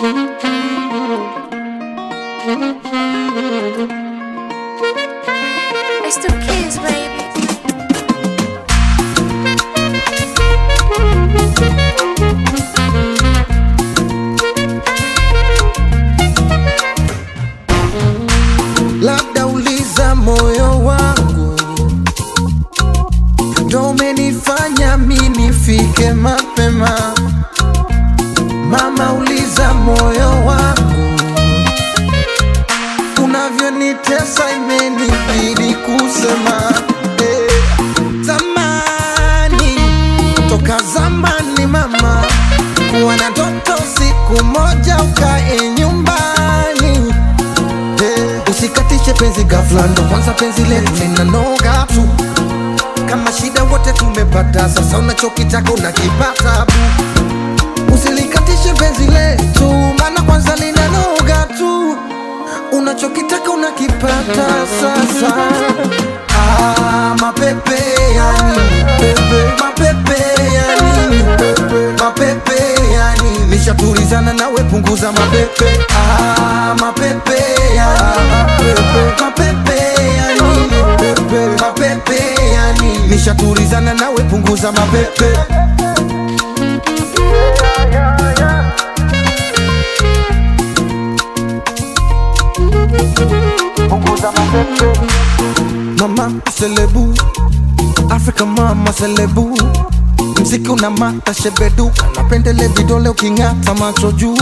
It's the kids, baby. labda uliza moyo wangu ndo umenifanya mi nifike mapema mama uliza moyo wangu unavyonitesa imenibidi kusema eh, zamani toka zamani mama kuwa na toto siku moja ukae nyumbani Eh, usikatishe penzi ghafla, ndo kwanza penzi letu linanoga tu. Kama shida wote tumepata, sasa unachokitaka unakipata bu. Usilikatishe penzi letu, maana kwanza linanoga tu. Unachokitaka unakipata sasa. Ah, mapepe yani pepe, mapepe yani pepe, mapepe yani nishatulizana nawe, punguza mapepe. Ah, mapepe yani pepe, mapepe yani pepe, mapepe yani nishatulizana nawe, punguza mapepe. Mama selebu Afrika mama selebu Mziki una mata shebeduka Napendele vidole uking'ata macho juu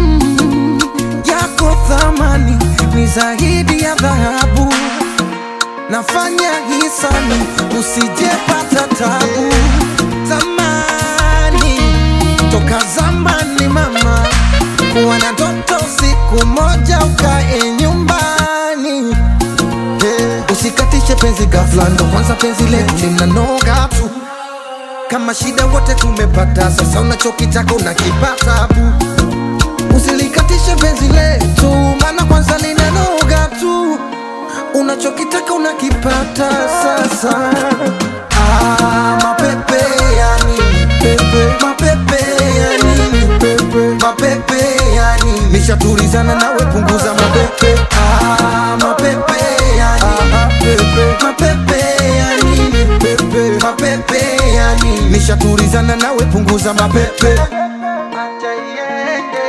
Yako thamani ni zaidi ya dhahabu Nafanya hisani usijepata tabu Zamani toka zamani mama Kuwa na toto siku moja ukae nyumbani Eh, usikatishe penzi ghafla, ndo kwanza penzi letu linanoga tu. Kama shida wote tumepata, sasa unachokitaka unakipata bu. Usilikatishe penzi letu, maana kwanza linanoga tu. Unachokitaka unakipata sasa. Ah, mapepe yani pepe, mapepe yani pepe, mapepe yani nishatulizana nawe, punguza mapepe. Ah, mapepe yani pepe, mapepe yani pepe, mapepe yani nishatulizana nawe, punguza mapepe. Acha iende,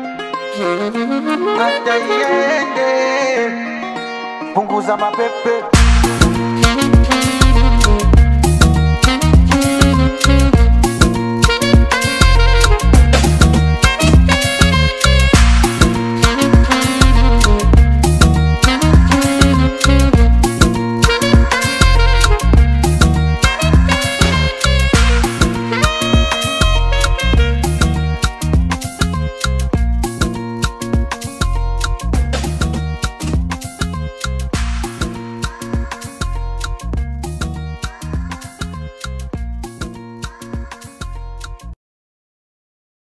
acha iende, punguza mapepe.